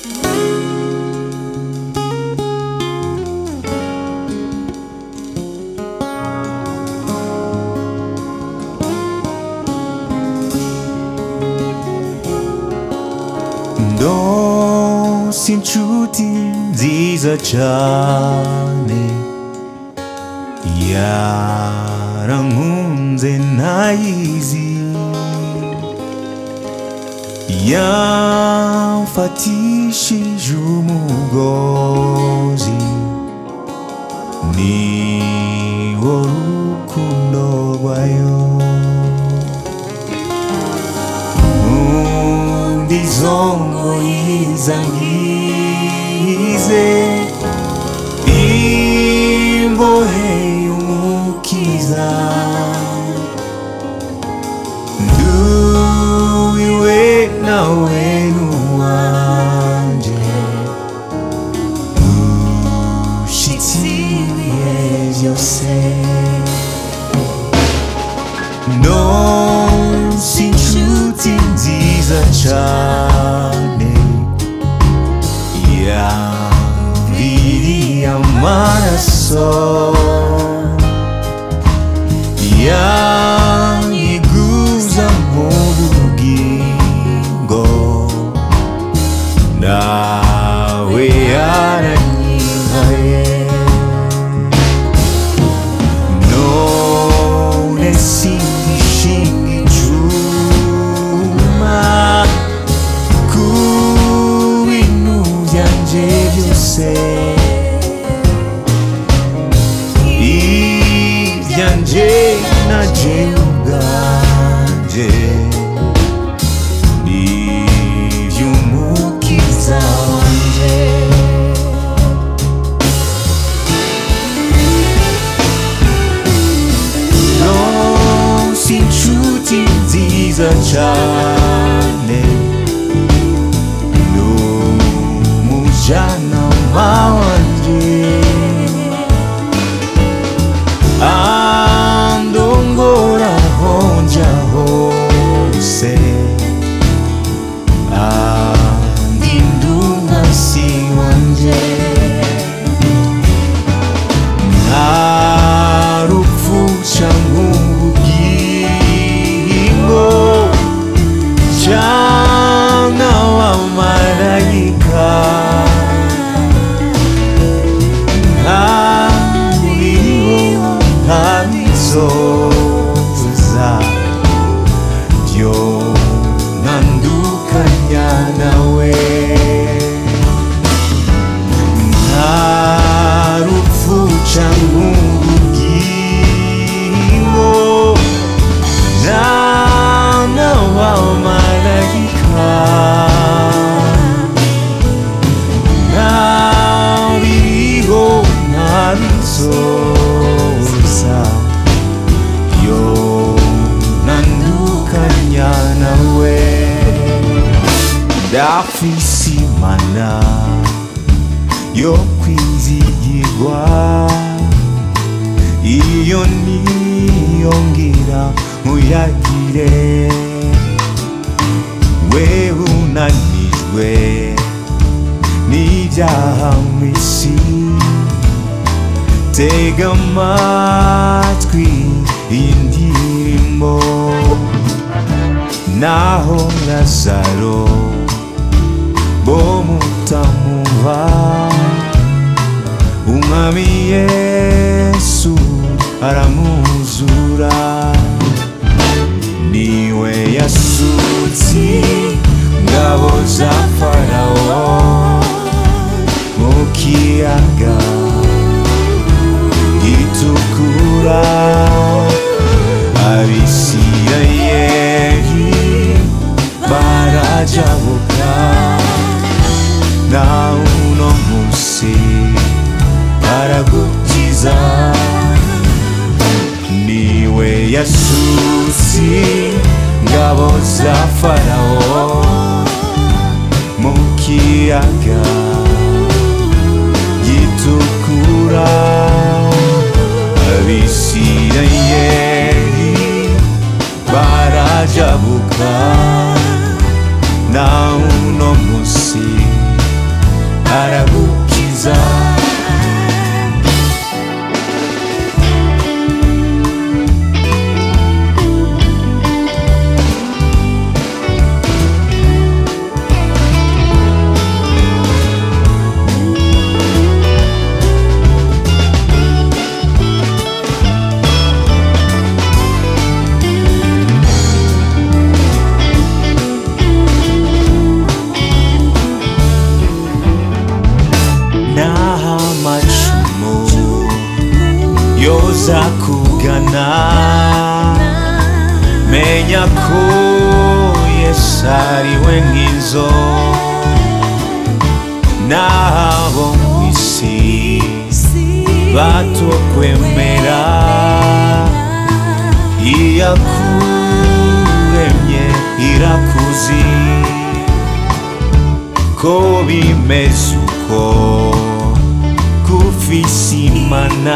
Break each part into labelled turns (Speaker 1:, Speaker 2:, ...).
Speaker 1: ndonse inshuti nziza cyane yarankunze ntayizi yamfatishije umugozi ni wo rukundo rwayo undi zongo yizangize imbohe y'umukiza nduwiwe nawe nuwanje ushitsi ibihe byose ndonse inshuti nziza cyane yaviriye amaraso yanyiguza mu bugingo nawe yaranyihaye none singishinga icuma ku bintu byanje byose ibyanje naje ubwanje iby'umukiza wanje nonse inshuti nziza cyane n'umujyanama wanjye andongora aho njya hose andinda umwasi wanjye nta rupfu cyangwa ubugingo cyangwa abamarayika nta biriho nta bizoza byo ntandukanya nawe nta rupfu cyangwa ubugingo nta n'abamarayika nta biriho nta bizoza yo ntandukanya nawe ndafise imana yo kwizigirwa iyo niyongira nkuyagire we unanijwe n'ibyaha mu isi tega amatwi iyi ndirimbo naho lazaro bo mutamuva umwami yesu aramuzura niwe yasutse ngabo za farawo mu kiyaga gitukura abisirayeli barajabuka na uno musi aragukiza niwe yasutse ngabo za farawo mu kiyaga gitukura abisirayeli barajabuka na uno musi aragukiza naho amacumu yoza kugana menya ko yesu ari we nk'izo n'abo mu isi batokwemera iyakuremye irakuzi ko bimeze uko kufise imana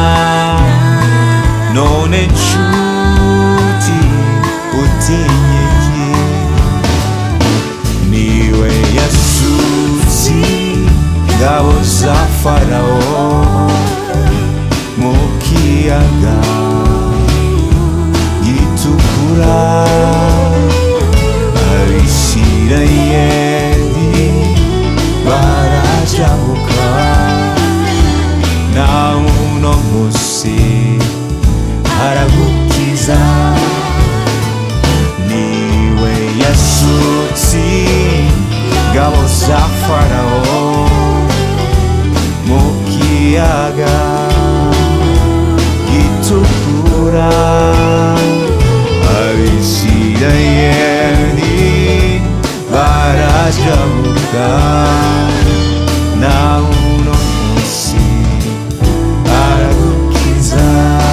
Speaker 1: none nshuti utinyeye niwe yasutse ngabo za farawo mu kiyaga gitukura abisirayeli barajabuka na uno musi aragukiza niwe yasutse ngabo za farawo mu kiyaga gitukura abisirayeli barajabuka na uno musi aragukiza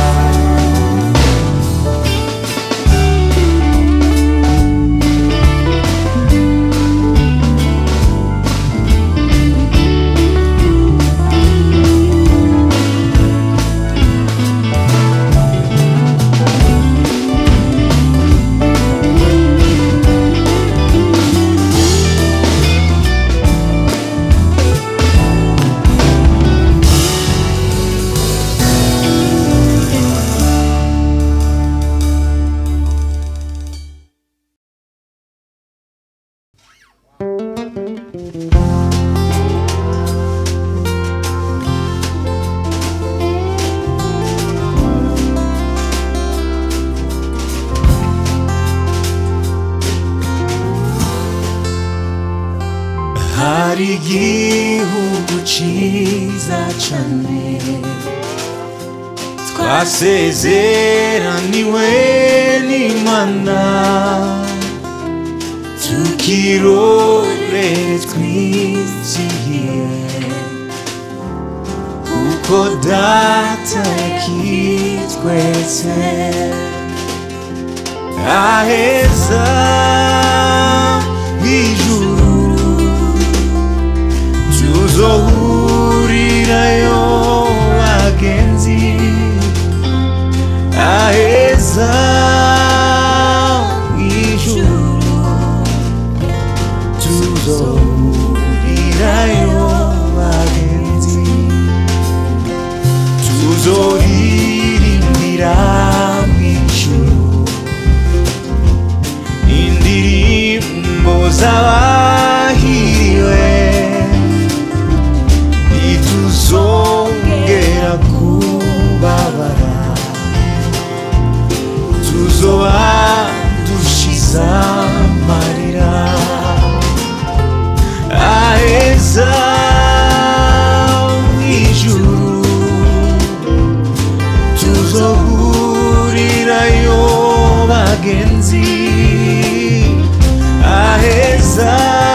Speaker 1: hari igihugu ciza cane twasezeraniwe n'imana tukirore twizihiye kuko data yakitwetse aheza mw'ijuru tuzohurirayo bagenzi aheza mw'ijuru tuzohurirayo bagenzi tuzoririmbira mw'ijuru indirimbo z'abahiriwe ntituzongera kubabara tuzoba dushize amarira aheza mw'ijuru tuzohurirayo bagenzi aheza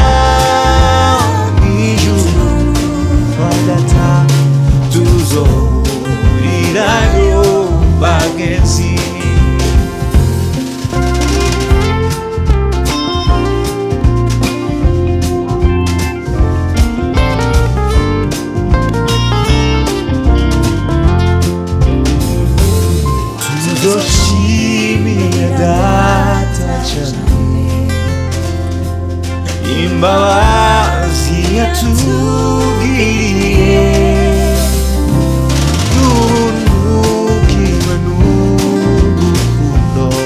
Speaker 1: mw'ijuru badata tuzohurirayo bagenzi tuzoshimire data cyane imbabazi yatugiriye n'ubuntu n'urukundo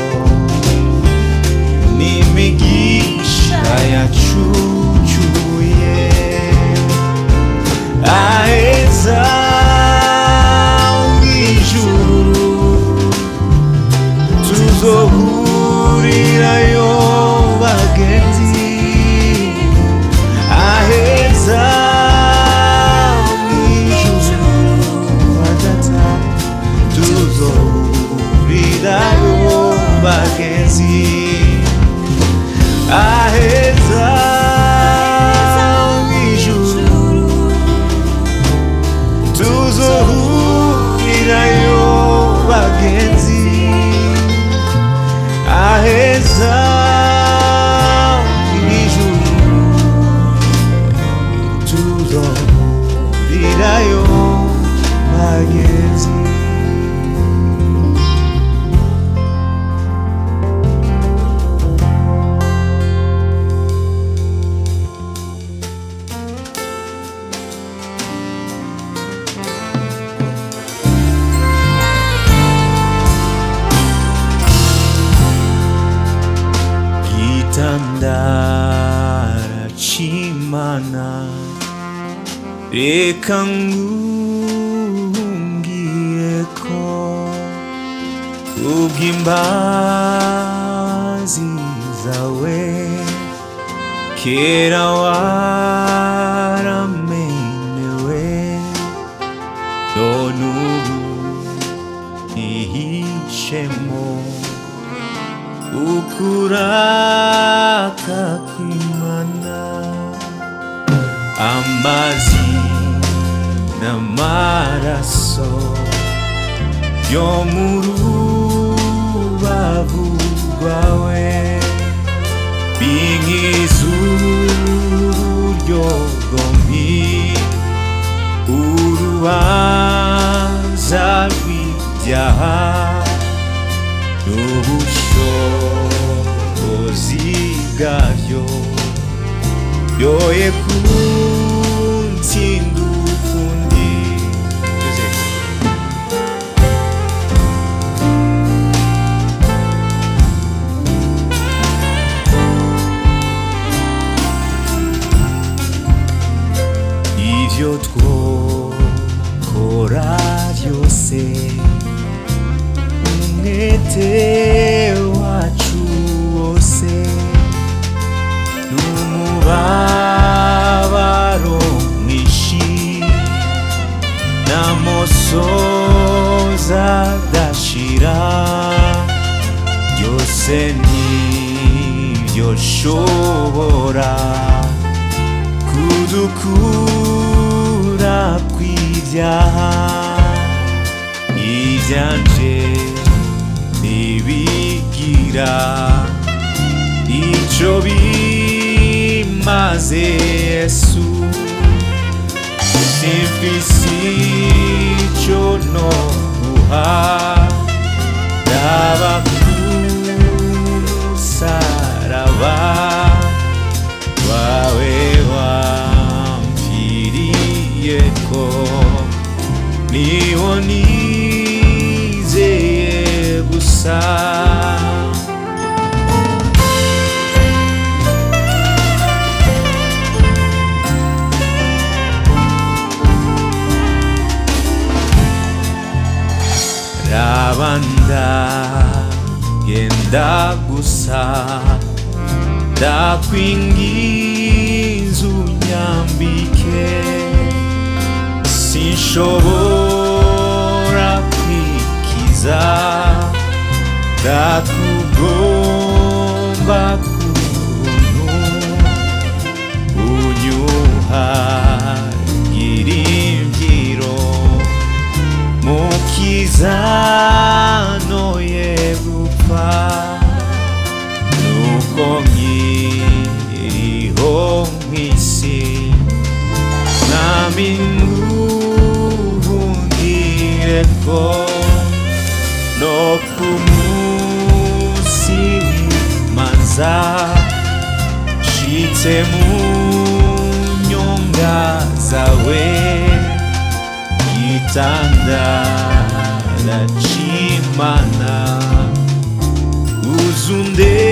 Speaker 1: n'imigisha yacucuye aheza mw'ijuru tuzohurirayo bagenzi aheza mw'ijuru badata tuzohurirayo bagenzi aheza mw'ijuru tuzohurirayo bagenzi aheza mw'ijuru tuzohurirayo bagenzi gitandara c'imana reka ngungiyeko kubw'imbazi zawe kera waramenewe none ubu ihishemo ukuraka kw'imana amazi n'amaraso yo mu rubavu rwawe bink'izuryo gombi urubanza rw'ibyaha n'ubushobozi bwabyo yoye kuntsinda ukundi ivyo twokora byose umwete wacu wose n'umubabaro mwinshi n'amosoza adashira byose ntibyoshobora kudukura kw'ibyaha ibyanje ntibigira icyo bimaze yesu simfise icyo no guha yaba kumusaraba wawe wampfiriyeko niho nizeye gusa rabanda genda gusa ndakwinginze unyambike sinshobora kwikiza ndakugomba kuntu unyuhagira imbyiro mukizanoye gupfa nuko nkiriho mw'isi nami nguhungire ko no ku munsi w'imanza nshitse mu nyonga zawe gitandara c'imana uzunde